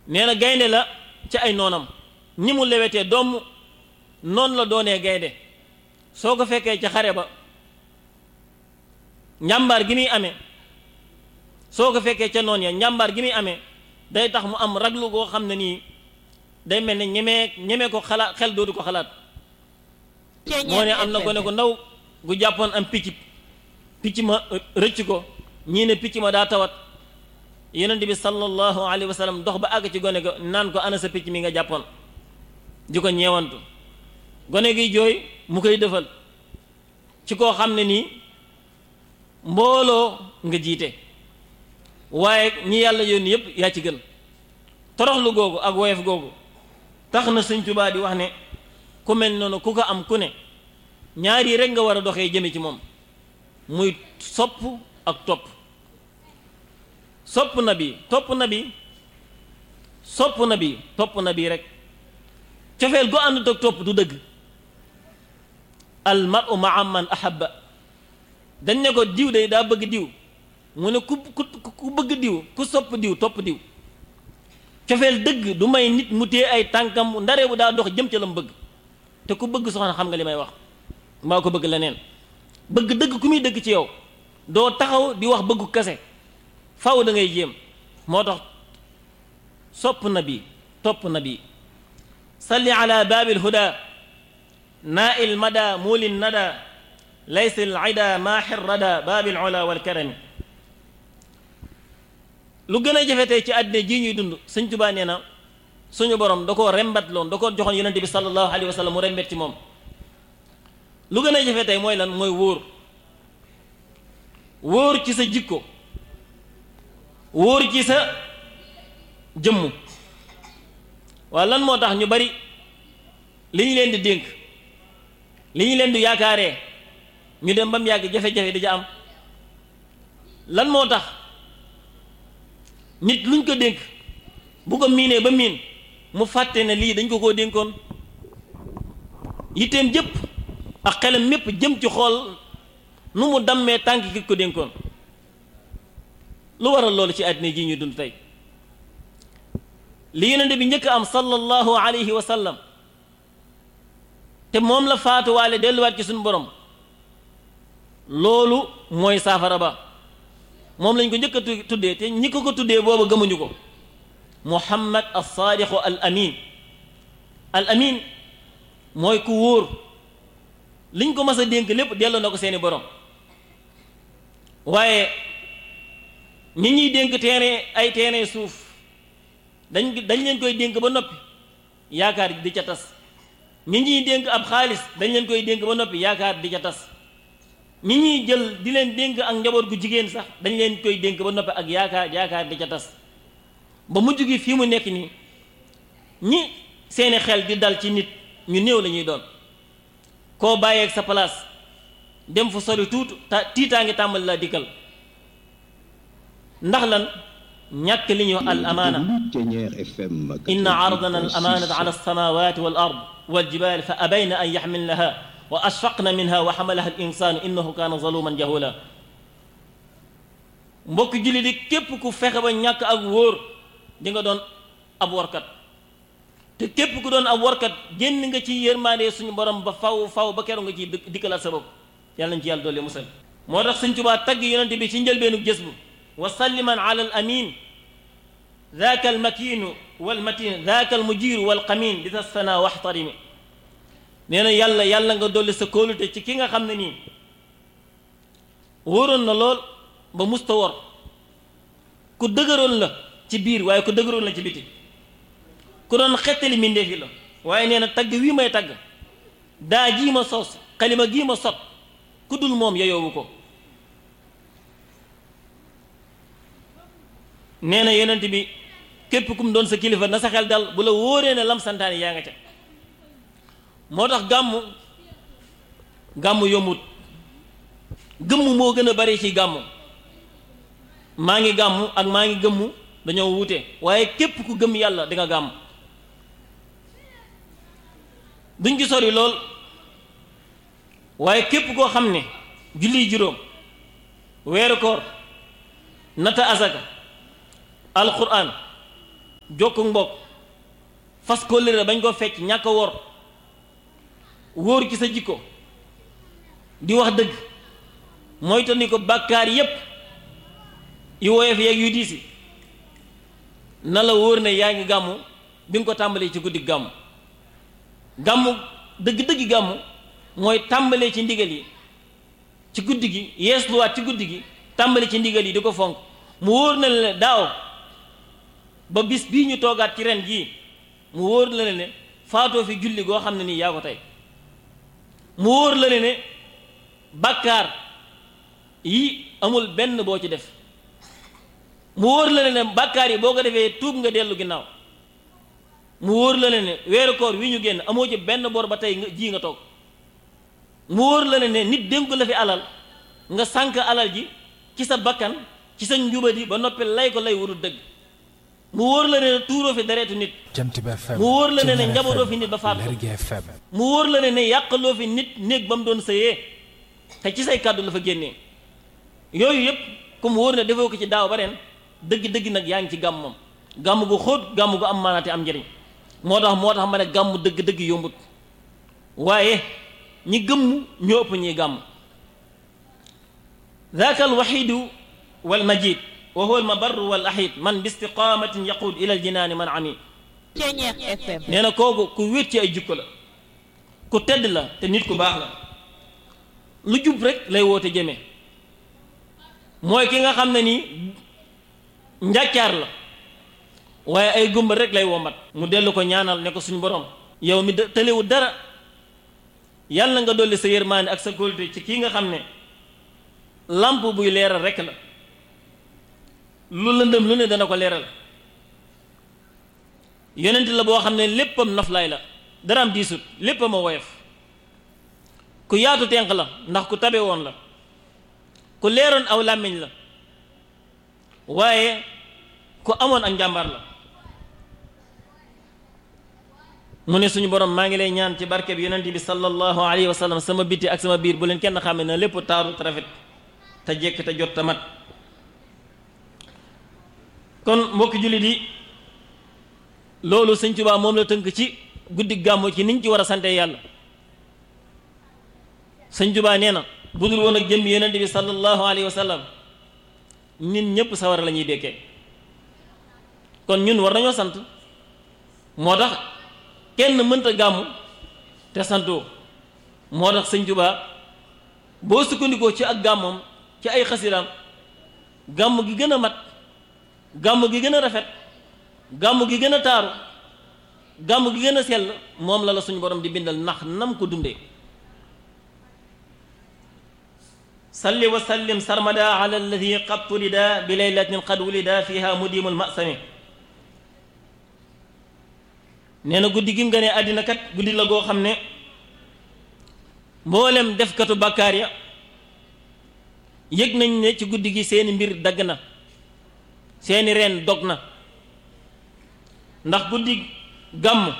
nee na gaynde la ci ay noonam ni mu lewetee doom noonu la doonee gaynde soo ko fekkee ca xare ba njàmbaar gi muy amee soo ko fekkee ca noon ya njàmbaar gi muy amee day tax mu am raglu goo xam ne nii day mel ne ñemee ñemee ko xalaat xel dootu ko xalaat moo ne am na ko ne ko ndaw gu jàppoon am picc picc ma rëcc ko ñii ne picc ma daa tawat yonent bi sallallahu alayhi wa sallam dox ba àgg ci gone ko naan ko ana sa picc mi nga jàppoon di ko ñeewantu gone gi jooy mu koy defal ci koo xam ne nii mbooloo nga jiite waaye ñi yàlla yónni yépp yaa ci gën toroxlu googu ak woyof googu tax na Sëñ Tuubaa di wax ne ku mel noonu ku ko am ku ne ñaar yi rek nga war a doxee jëme ci moom muy sopp ak topp sopp na bi topp na bi sopp na bi topp na bi rek cofeel gu ànd ak topp du dëgg al mar'u ma'a man ahabba dañ ne ko diw de daa bëgg diw mu ne ku ku ku bëgg diw ku sopp diw topp diw cofeel dëgg du may nit mu téye ay tànkam ndare bu daa dox jëm ca la mu bëgg te ku bëgg soxna xam nga li may wax mbaa ko bëgg leneen bëgg dëgg ku muy dëgg ci yow doo taxaw di wax bëggu kase faw da ngay jéem moo tax sopp na bi topp na bi salli ala baabil huda naa il mada muulin nada laysa al ida maaxir rada baabil ula wal karami lu gën a jafe tey ci àddina ji ñuy dund sëñ Tuubaa nee na suñu borom da koo rembat loon da koo joxoon yonente bi sallallahu alayhi wa sallam mu rembet ci moom lu gën a jafe tey mooy lan mooy wóor wóor ci sa jikko wóor ci sa jëmm waaw lan moo tax ñu bari li ñu leen di dénk li ñu leen di yaakaaree ñu dem ba mu yàgg jafe-jafe di ja am lan moo tax nit luñ ko dénk bu ko miinee ba miin mu fàtte ne lii dañ ko koo dénkoon yitteem jëpp ak xelam mépp jëm ci xool nu mu dammee tànk ki ko dénkoon lu waral loolu ci àddina ji ñu dund tey li yonente bi njëkk am sallallahu alayhi wa sallam te moom la faatuwaale delluwaat ci suñu borom loolu mooy saafara ba moom lañ ko njëkk a tuddee te ñi ko ko tuddee booba gëmuñu ko muhammad al saadiqu al amin al amin mooy ku wóor liñ ko mas a dénk lépp delloo na ko seeni borom waaye ñi ñuy dénk terrain ay terrain suuf dañ dañ leen koy dénk ba noppi yaakaar di ca tas ñi ñuy dénk ab xaalis dañ leen koy dénk ba noppi yaakaar di ca tas ñi ñuy jël di leen dénk ak njaboot gu jigéen sax dañ leen koy dénk ba noppi ak yaakaar yaakaar di ca tas ba mujj gi fii mu nekk nii ñi seeni xel di dal ci nit ñu néew la ñuy doon koo bàyyeeg sa place dem fu sori tuutu ta tiitaa ngi tàmbali la dikkal ndax lan ñàkk li ñuy wax al amaana inna aradana al amaanata ala alsamawati wal ard wal jibal fa abayna an yaxmilnaha wa ashfaqna minha wa xamalaha al insanu innahu kaana zaluman jahula mbokk julli di képp ku fexe ba ñàkk ak wóor di nga doon ab warkat te képp ku doon ab warkat génn nga ci yërmaande suñu borom ba faw faw ba keroog nga ciy dikkalaat sa bopp yàlla nañ ci yàlla doole musal moo tax Sëñ Tuubaa tagg yonente bi ci njëlbeenu jës bu wa salliman ala al amin ذاك المكين والمتين ذاك المجير والقمين di sana waxtarimi nee na yàlla yàlla nga dolli sa kóolute ci ki nga xam ne nii wóoroon na lool ba musta wor ku dëgëroon la ci biir waaye ku dëgëroon la ci biti ku doon xettali mbindeef yi la waaye nee na tagg wii may tagg daa jii ma sos xalima gii ma sot ku dul moom yeyoowu ko nee na yonent bi képp kum doon sa kilifa na sa xel dal bu la wóoree ne lam santaane yaa nga ca moo tax gàmmu gàmmu yombut gëmm moo gën a bari ci gàmmu maa ngi gàmmu ak maa ngi gëmmu dañoo wuute waaye képp ku gëm yàlla di nga gàmm duñ ci sori lool waaye képp koo xam ne julli juróom weeru koor nata asaka alquran jokku mbokk fas kóllëre bañ ko fecc ñàkk a wor wóor ci sa jikko di wax dëgg moytu ni ko bàkkaar yépp yu woyof yeeg yu diisi na la wóor ne yaa ngi gàmmu bi nga ko tàmbalee ci guddi gàmmu gàmmu dëgg-dëgg gàmmu mooy tàmbalee ci ndigal yi ci guddi gi yeesluwaat ci guddi gi tàmbali ci ndigal yi di ko fonk mu wóor na la ne daaw ba bis bii ñu toogaat ci ren jii mu wóor la ne faatoo fi julli goo xam ne nii yaa ko tey mu wóor la ne bàkkaar yi amul benn boo ci def mu wóor la ne bàkkaar yi boo ko defee tuub nga dellu ginnaaw mu wóor la ne weeru koor wi ñu génn amoo ci benn bor ba tey nga ji nga toog mu wóor la ne nit dénku la fi alal nga sànk alal ji ci sa bakkan ci sa njubadi ba noppi lay ko lay wurul dëgg mu wóor la ne tuuroo fi deretu nit mu wóor la ne ne njabootoo fi nit ba faat ko mu wóor la ne ne yàqaloo fi nit néeg ba mu doon sëyee te ci say kàddu la fa génnee yooyu yëpp ku mu wóor ne defoo ko ci daaw ba ren dëgg-dëgg nag yaa ngi ci gàmm moom gàmm gu xóot gàmm gu am maanaate am njëriñ moo tax moo tax ma ne gàmm dëgg-dëgg yombut waaye ñi gëmm ñoo ëpp ñiy gàmm ذاك الوحيد والمجيد وهو المبر والأحيد من باستقامة يقود إلى الجنان من عمي nee na kooku ku wéet ci ay jikko la ku tedd la te nit ku baax la lu jub rek lay woote jëme mooy ki nga xam ne nii njàccaar la waaye ay gumba rek lay wombat mu dellu ko ñaanal ne ko suñu borom yow mi tëlewu dara yàlla nga dolli sa yërmaande ak sa kóolute ci kii nga xam ne lamp buy leeral rekk la lu lëndëm lu ne dana ko leeral yonent la boo xam ne léppam noflaay la dara am diisut léppam a woyof ku yaatu tenq la ndax ku tabe woon la ku leeroon aw làmmiñ la waaye ku amoon ak njàmbaar la mu ne suñu borom maa ngi lay ñaan ci barke bi yonent bi sallallahu alayhi wa sallam sama biti ak sama biir bu leen kenn xàmme na lépp taaru te rafet te jekk te jot te mat kon mbokki jullit yi loolu sëñ Tuubaa moom la tënk ci guddi gàmmu ci niñ ci war a sante yàlla sëñ Tuubaa nee na bu dul woon ak jëmmi yonent bi sallallahu alayhi wa sallam nit ñëpp sawar la ñuy dekkee kon ñun war nañoo sant moo tax kenn mënta gàmmu te santoo moo tax sëñ Tuubaa boo sukkandikoo ci ak gàmmoom ci ay xasidaam gàmm gi gën a mat gàmm gi gën a rafet gàmm gi gën a taaru gàmm gi gën a sell moom la la suñu borom di bindal ndax nam ko dundee salli wa sallim sarmada ala alladi qad tulida bi laylatin qad wulida fiha mudimul masami nee na guddi gi mu gënee àddina kat guddi la goo xam ne mboolem defkatu bàkkaar ya yëg nañ ne ci guddi gi seeni mbir dagg na seeni reen dog na ndax guddi gàmm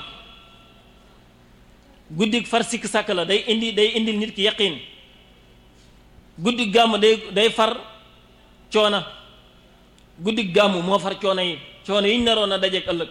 guddi far sikk sàkk la day indi day indil nit ki yaqiin guddi gàmm day day far coona guddi gàmm moo far coono yi coono yi ñu naroon a dajeek ëllëg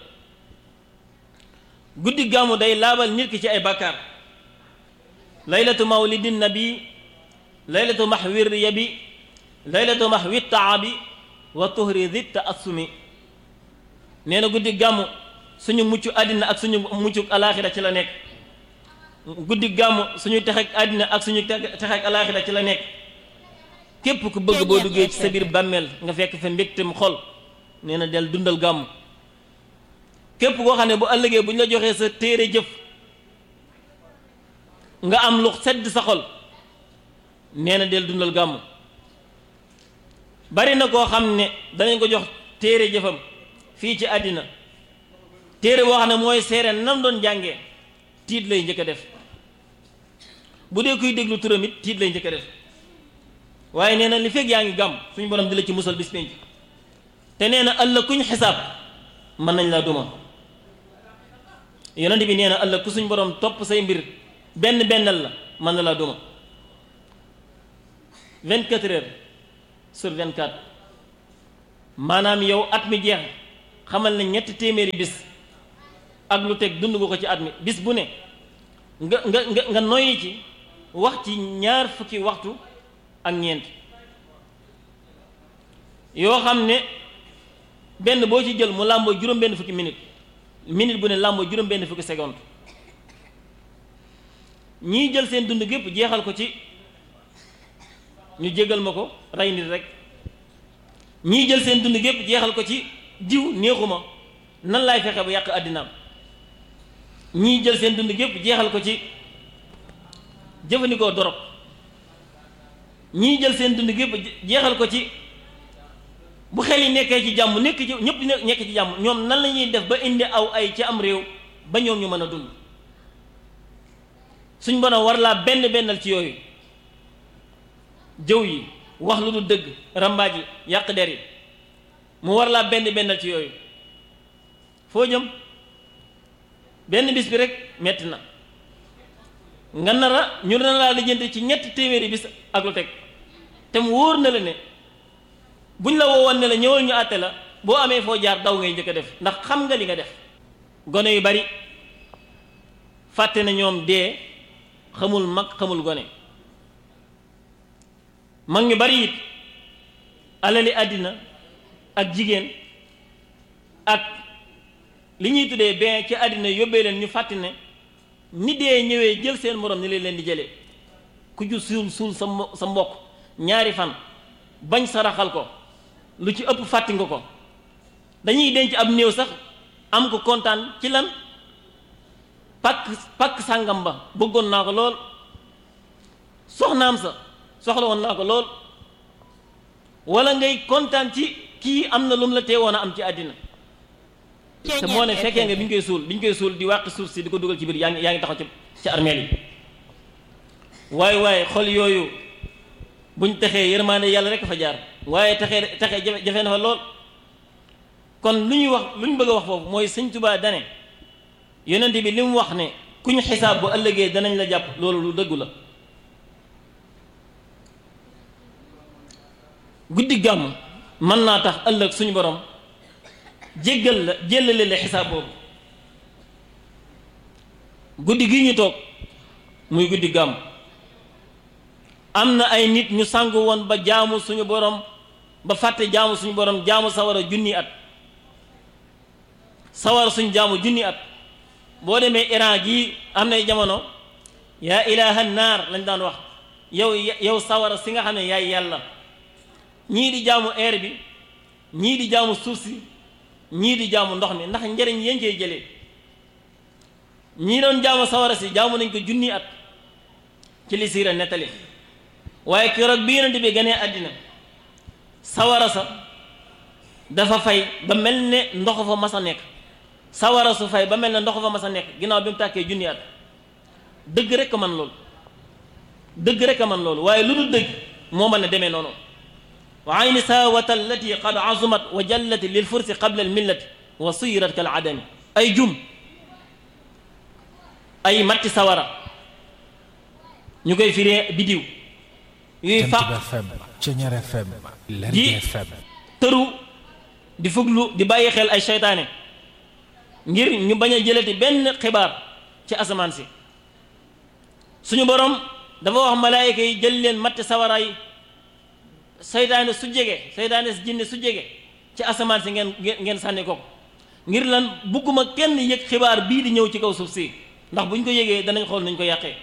guddi gàmm day laabal nit ki ci ay bàkkaar laylatu mawlidin nabi laylatu mahwir yabi laylatu mahwi taabi wa tuhri di taassumi nee na guddi gàmm suñu mucc àddina ak suñu muccu alaaxira ci la nekk guddi gàmm suñu texeeg àddina ak suñu texeeg alaaxira ci la nekk képp ku bëgg boo duggee ci sa biir bàmmeel nga fekk fa mbégtem xol nee na del dundal gàmm képp koo xam ne bu ëllëgee bu ñu la joxee sa téere jëf nga am lu sedd sa xol nee na del dundal gàmm bari na koo xam ne danañ ko jox téere jëfam fii ci àddina téere boo xam ne mooy seere nam doon jàngee tiit lay njëkk a def bu dee kuy déglu turam it tiit lay njëkk a def waaye nee na li fekk yaa ngi gàmm suñu borom di la ci musal bis penc te nee na ëllëg kuñ xisaab mën nañ laa duma yonent bi nee na ëllëg ku suñ borom topp say mbir benn bennal la mën na laa duma 24 heures sur 24 maanaam yow at mi jeex xamal ne ñetti téeméeri bis ak lu teg dund nga ko ci at mi bis bu ne nga nga nga nga noyyi ci wax ci ñaar fukki waxtu ak ñeent yoo xam ne benn boo ci jël mu làmboo juróom benn fukki minute minute bu ne làmboo juróom benn fukki seconde ñii jël seen dund gépp jeexal ko ci ñu jégal ma ko rey nit rek ñii jël seen dund gépp jeexal ko ci diw neexuma nan laay fexe ba yàq àddinaam ñii jël seen dund gépp jeexal ko ci jëfandikoo dorog ñii jël seen dund gépp jeexal ko ci bu xel yi nekkee ci jàmm nekk ci ñëpp nekk ci jàmm ñoom nan la ñuy def ba indi aw ay ci am réew ba ñoom ñu mën a dund suñ borom war laa benn bennal ci yooyu jëw yi wax lu du dëgg rambaaj yi yàq der yi mu war laa benn bennal ci yooyu foo jëm benn bis bi rek metti na nga nar a ñu dana laa lijjanti ci ñetti téeméeri bis ak lu teg te mu wóor na la ne buñ la woowoon ne la ñëwal ñu àtte la boo amee foo jaar daw ngay njëkk a def ndax xam nga li nga def gone yu bari fàtte na ñoom dee xamul mag xamul gone mag ñu bari it alali àddina ak jigéen ak li ñuy tuddee bien ci àddina yóbbee leen ñu fàtte ne ni dee ñëwee jël seen morom ni leen leen di jëlee ku ju suul suul sa sa mbokk ñaari fan bañ saraxal ko lu ci ëpp fàtti nga ko dañuy denc ab néew sax am ko kontaan ci lan pakk pakk sàngam ba bëggoon naa ko lool soxnaam sa soxla woon naa ko lool wala ngay kontaan ci kii am na lu mu la teewoon a am ci àddina te moo ne fekkee nga bi ñu koy suul bi ñu koy suul di wàq suuf si di ko dugal ci biir yaa ngi yaa ngi taxaw ci ci armeel yi waaye waaye xol yooyu buñ texee yërmaande yàlla rek fa jaar waaye texee texee jafe jafe na fa lool kon lu ñuy wax lu ñu bëgg a wax foofu mooy sëñ Tuubaa dane yonent bi li mu wax ne ku ñu xisaab bu ëllëgee danañ la jàpp loolu lu dëggu la guddi gàmm mën naa tax ëllëg suñu borom jéggal la jéllale la xisaab boobu guddi gi ñu toog muy guddi gàmm am na ay nit ñu sangu woon ba jaamu suñu borom ba fàtte jaamu suñu borom jaamu sawara junni at sawara suñu jaamu junni at boo demee Iran gii am na jamono yaa ilaha naar lañ daan wax yow yow sawara si nga xam ne yaay yàlla ñii di jaamu air bi ñii di jaamu suuf si ñii di jaamu ndox mi ndax njëriñ yéen cee jëlee ñii doon jaamu sawara si jaamu nañ ko junni at ci li siira nettali waaye keroog bi yonent bi ganee àddina sawara sa dafa fay ba mel ne ndox fa mas a nekk sawara su fay ba mel ne ndox fa mas a nekk ginnaaw bi mu tàkkee junni at dëgg rek a man loolu dëgg rek a man loolu waaye lu dul dëgg moo mën a demee noonu wa ayni saawata allati qad azumat wa jallat lil fursi qabla al millati wa suyirat kal adami ay jum ay matti sawara ñu koy firee bidiw yuy fàq di tëru di fuglu di bàyyi xel ay seytaane ngir ñu bañ a jëlati benn xibaar ci asamaan si suñu borom dafa wax malaayika yi jël leen matti sawara yi seytaane su jege seytaane si jinne su jege ci asamaan si ngeen ngeen sànni ko ngir lan bugguma kenn yëg xibaar bii di ñëw ci kaw suuf si ndax buñ ko yëgee danañ xool nañ ko yàqee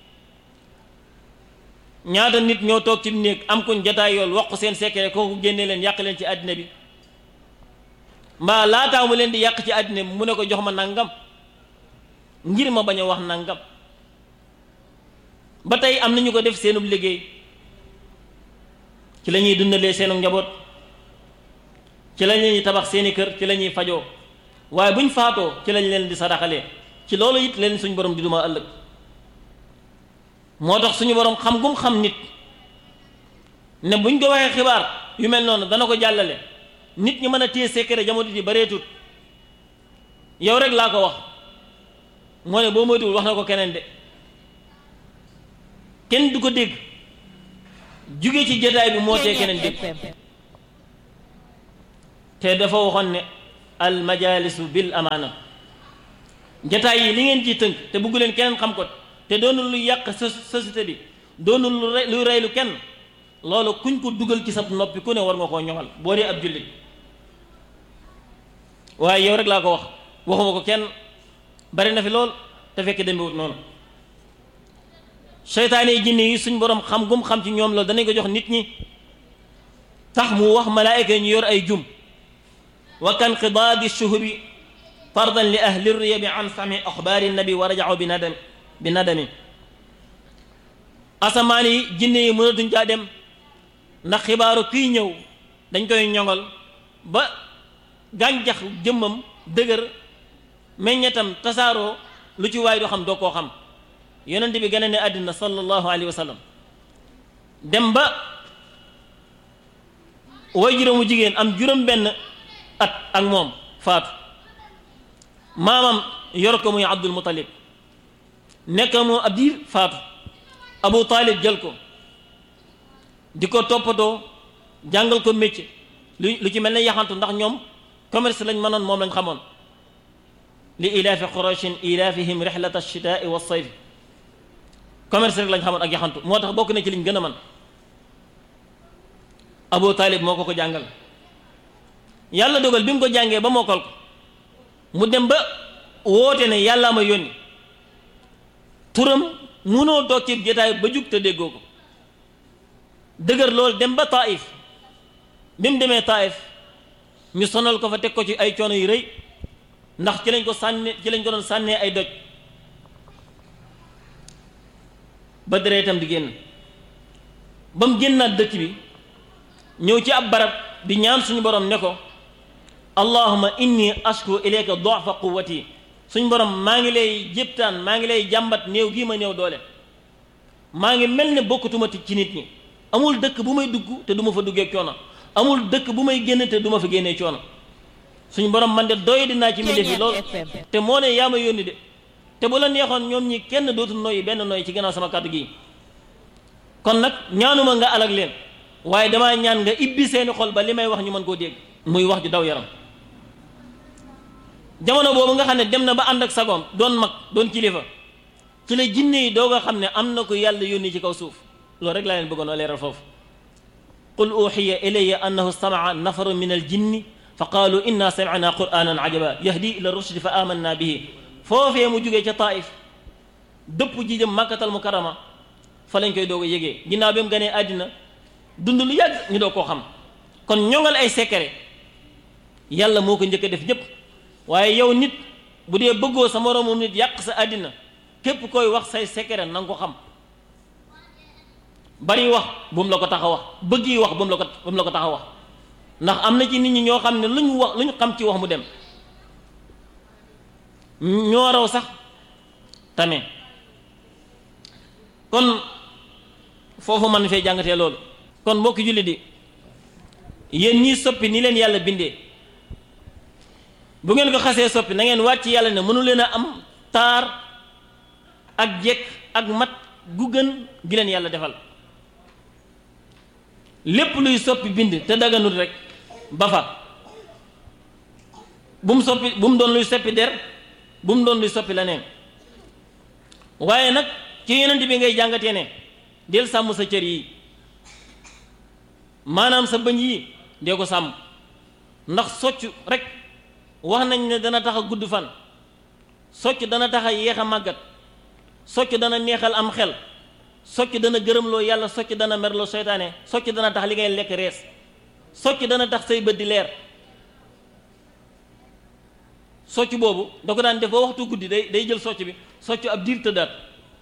ñaata nit ñoo toog ci néeg am kuñ jataay yool wax ko seen secret kooku génnee leen yàq leen ci àddina bi mbaa laataa mu leen di yàq ci àddina bi mu ne ko jox ma nangam ngir ma bañ a wax nangam ba tey am nañu ko def seenub liggéey ci la ñuy dundalee seenu njaboot ci la ñuy tabax seeni kër ci la ñuy fajoo waaye buñ faatoo ci lañ leen di sadaxalee ci loolu it leen suñu borom di duma ëllëg moo tax suñu borom xam gum xam nit ne buñ ko waxee xibaar yu mel noonu dana ko jàllale nit ñi mën a téye secret jamono ji bareetut yow rek laa ko wax moo ne boo moytuwul wax na ko keneen de kenn du ko dégg jóge ci jotaay bi moo tee keneen dégg te dafa waxoon ne al majalisu bil amaana jataay yi li ngeen ciy tënk te bugg leen keneen xam ko te doonul lu yàq société bi doonul lu rey lu reylu kenn loolu kuñ ko dugal ci sa noppi ku ne war nga koo ñoŋal boo dee ab jullit waaye yow rek laa ko wax waxuma ko kenn bari na fi lool te fekk demewut noonu seytaane yi jinne yi suñ borom xam gum xam ci ñoom loolu danañ ko jox nit ñi tax mu wax malaayika yi ñu yor ay jum wa kan qidaadi shuhubi fardan li ahli riyabi an sami axbaari nabi wa rajaxu bi nadami bi nadami asamaan yi jinne yi mënatuñ caa dem ndax xibaaru kii ñëw dañ koy ñoŋal ba gàncax jëmmam dëgër meññetam tasaaroo lu ci waay doo xam doo koo xam yonent bi gën a ne àddina sallallahu alayhi wa sallam dem ba way juróomu jigéen am juróom benn at ak moom faatu maamam yor ko muy abdul muttalib nekk moom ab diir faatu abu taalib jël ko di ko toppatoo jàngal ko métier lu lu ci mel ne yaxantu ndax ñoom commerce lañ mënoon moom lañ xamoon li ilaafi qurayshin ilaafihim rixlata alchitaai wa sayf commerce rek lañ xamoon ak yaxantu moo tax bokk na ci liñ gën a man abu taalib moo ko ko jàngal yàlla dogal bi mu ko jàngee ba mokkal ko mu dem ba woote ne yàllaa ma yónni turam munoo toog ci jotaay ba jug te déggoo ko dëgër loolu dem ba taif bi mu demee taif ñu sonal ko fa teg ko ci ay coono yu rëy ndax ci lañ ko sànni ci lañ ko doon sànnee ay doj ba deretam di génn ba mu génnaat dëkk bi ñëw ci ab barab di ñaan suñu borom ne ko allahuma inni ashku ilayka du'fa quwwati suñu borom maa ngi lay jéptaan maa ngi lay jàmbat néew gii ma néew doole maa ngi mel ne bokkatuma ci nit ñi amul dëkk bu may dugg te du ma fa duggee coono amul dëkk bu may génn te du ma fa génnee coono suñu borom man de doy dinaa ci mbindeef yi lool te moo ne yaa ma yónni de te bu la neexoon ñoom ñi kenn dootul noyyi benn noyyi ci gannaaw sama kàddu gi kon nag ñaanuma nga alag leen waaye damaa ñaan nga ibbi seeni xol ba li may wax ñu mën koo dégg muy wax ju daw yaram jamono boobu nga xam ne dem na ba ànd ak sagoom doon mag doon kilifa ci la jinne yi doog a xam ne am na ko yàlla yónni ci kaw suuf loolu rek laa leen bëggoon a leeral foofu qul uxiya ilayya annahu stamaa nafaru min al jinni fa qaalu inna samicna qur'anan ajaba yahdi ila rushdi fa amanna bihi foofee mu jugee ca taif dëpp ji jëm màkkatal mukarrama fa lañ koy doog a yégee ginnaaw bi mu ganee àddina dund lu yàgg ñu doo koo xam kon ñoŋal ay secret yàlla moo ko njëkk a def ñëpp waaye yow nit bu dee bëggoo sa moroomu nit yàq sa àddina képp koy wax say secret na nga ko xam bari wax bu mu la ko tax a wax bëgg yi wax bu mu la ko bu mu la ko tax a wax ndax am na ci nit ñi ñoo xam ne lu ñu wax lu ñu xam ci wax mu dem ñoo raw sax tamit kon foofu man fee jàngatee loolu kon mbokki julli di yéen ñii soppi ni leen yàlla bindee bu ngeen ko xasee soppi na ngeen wàcc yàlla ne mënu leen a am taar ak jekk ak mat gu gën gi leen yàlla defal lépp luy soppi bind te daganut rek ba fa bu mu soppi bu mu doon luy soppi der bu mu doon luy soppi la neen waaye nag ci yonent bi ngay jàngatee ne del sàmm sa cër yi maanaam sa bëñ yi dee ko sàmm ndax socc rek wax nañ ne dana tax a gudd fan socc dana tax a yéex a màggat socc dana neexal am xel socc dana gërëmloo yàlla socc dana merloo seytaane socc dana tax li ngay lekk rees socc dana tax say bët di leer socc boobu da ko daan def ba waxtu guddi day day jël socc bi socc ab diir tëddaat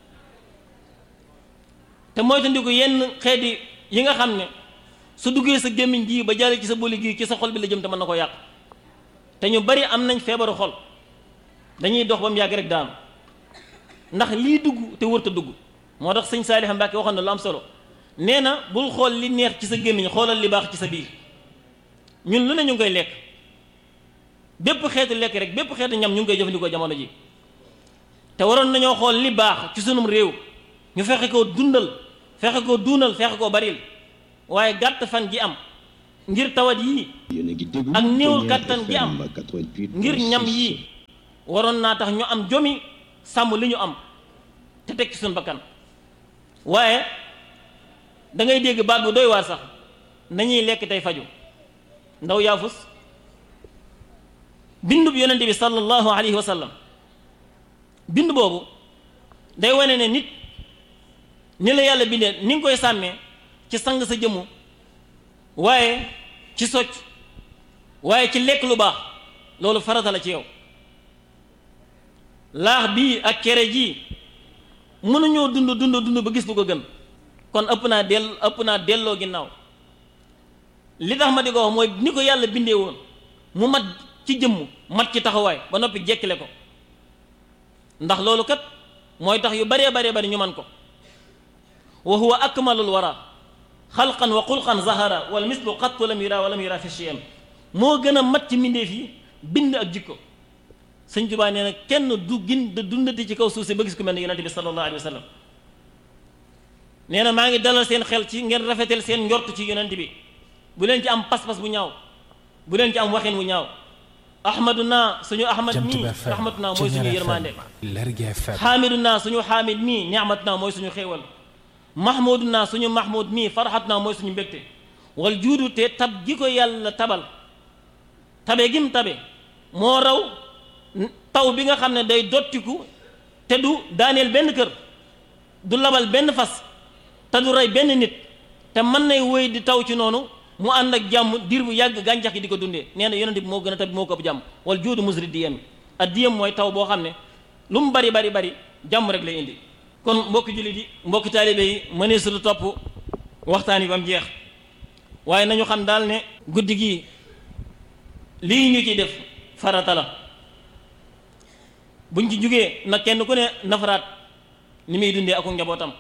te moytandiku yenn xeeti yi nga xam ne su duggee sa gémmiñ gii ba jàll ci sa boli gii ci sa xol bi la jëm te mën na ko yàq te ñu bari am nañ feebaru xol dañuy dox ba mu yàgg rek daanu ndax lii dugg te wërta dugg moo tax sëñ Saalix Mbàkke waxoon na lu am solo nee na bul xool li neex ci sa gémmiñ xoolal li baax ci sa biir ñun lu ne ñu ngi koy lekk bépp xeetu lekk rek bépp xeetu ñam ñu ngi koy jëfandikoo jamono ji te waroon nañoo xool li baax ci sunum réew ñu fexe koo dundal fexe koo duunal fexe koo baril waaye gàtt fan gi am ngir tawat yii ak néew kattan gi am ngir ñam yii waroon naa tax ñu am jomi sàmm li ñu am te teg ci suñu bakkan waaye da ngay dégg baat bu doy waar sax nañuy lekk tey faju ndaw yaafus bindub yonente bi sallallahu alayhi wa sallam bind boobu day wane ne nit ni la yàlla bindee ni nga koy sàmmee ci sang sa jëmmu waaye ci socc waaye ci lekk lu baax loolu farata la ci yow laax bii ak cere ji mënuñoo dund dund dund ba gis lu ko gën kon ëpp naa dell ëpp naa delloo ginnaaw li tax ma di ko wax mooy ni ko yàlla bindee woon mu mat ci jëmm mat ci taxawaay ba noppi jekkile ko ndax loolu kat mooy tax yu baree baree bari ñu man ko wa huwa akmalul wara xalqan wa xulqan zahara wal mislu qattu lam yura wa lam yura fi shay'in moo gën a mat ci mbindeef yi bind ak jikko sëñ Tuubaa nee na kenn du gin da dundati ci kaw suuf si ba gis ku mel ne yonente bi sallallahu alayhi wa sallam nee na maa ngi dalal seen xel ci ngeen rafetal seen njort ci yonente bi bu leen ci am pas-pas bu ñaaw bu leen ci am waxin bu ñaaw ahmaduna suñu ahmad mii rahmatuna mooy suñu yërmande xaamiduna suñu xaamid mii ni'matuna mooy suñu xéewal mahmuduna suñu mahmud mii farxatuna mooy suñu mbégte wal juudu te tab gi ko yàlla tabal tabe gim tabe moo raw taw bi nga xam ne day dottiku te du daaneel benn kër du labal benn fas te du rey benn nit te mën nay wéy di taw ci noonu mu ànd ak jàmm diir bu yàgg gàncax gi di ko dundee nee na yonent bi moo gën a tabi moo ko ëpp jàmm wala juudu musri diyam ak diyam mooy taw boo xam ne lu mu bari bari bari jàmm rek lay indi kon mbokki jullit yi mbokki taalibe yi mënee su topp waxtaan yi ba mu jeex waaye nañu xam daal ne guddi gi lii ñu ciy def farata la buñ ci jugee nag kenn ku ne nafaraat ni muy dundee ak njabootam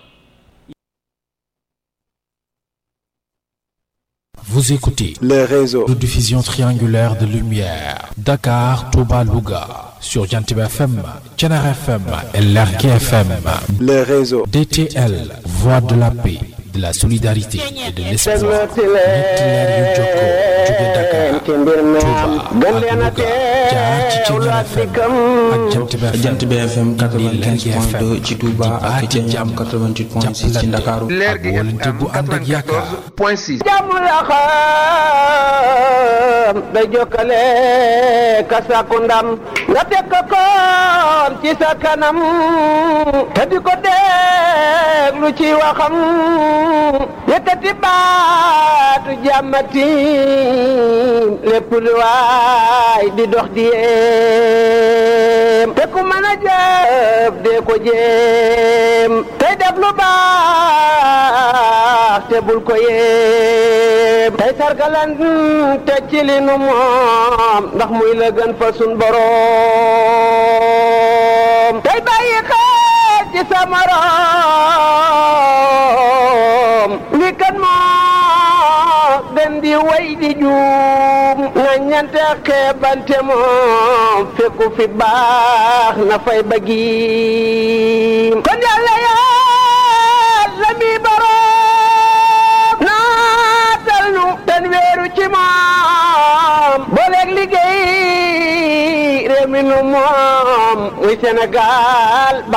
Vous écoutez les réseaux de diffusion triangulaire de lumière Dakar, Touba, Louga sur Jantib FM, Thiénaba FM et Lergui FM. les réseaux DTL, voix de la paix, de la solidarité et de l'espoir. ñetti leer yu jokkoo jóge Dakar, Touba ak Louga jaar ci Thiénaba FM ak Jantib FM. jant bi FM Lergui 95.2 ci Touba ak di baati jàmm 88.6 ci Ndakaaru ak wóolante bu ànd ak yaakaar. point 6 jàmm la xam day jokkale ka sàkku ndam nga teg ko koon ci sa kanam te di ko déglu ci waxam yëkkati baatu jàmmati lépp lu waay di dox di yéem te ku mën a jëf dee ko jéem tey def lu baax te bul ko yéem tey sargalan te ci li nu moom ndax muy la gën fa sun boroom tey bàyyi xel ci sa morom li kan moo gën di way di juum nga ñante xeebante moom fekku fi baax na fay bëggiim kon yàlla yàlla mi boroom naatal nu ten weeru ci moom booleeg liggéey réew mi nu moom muy Sénégal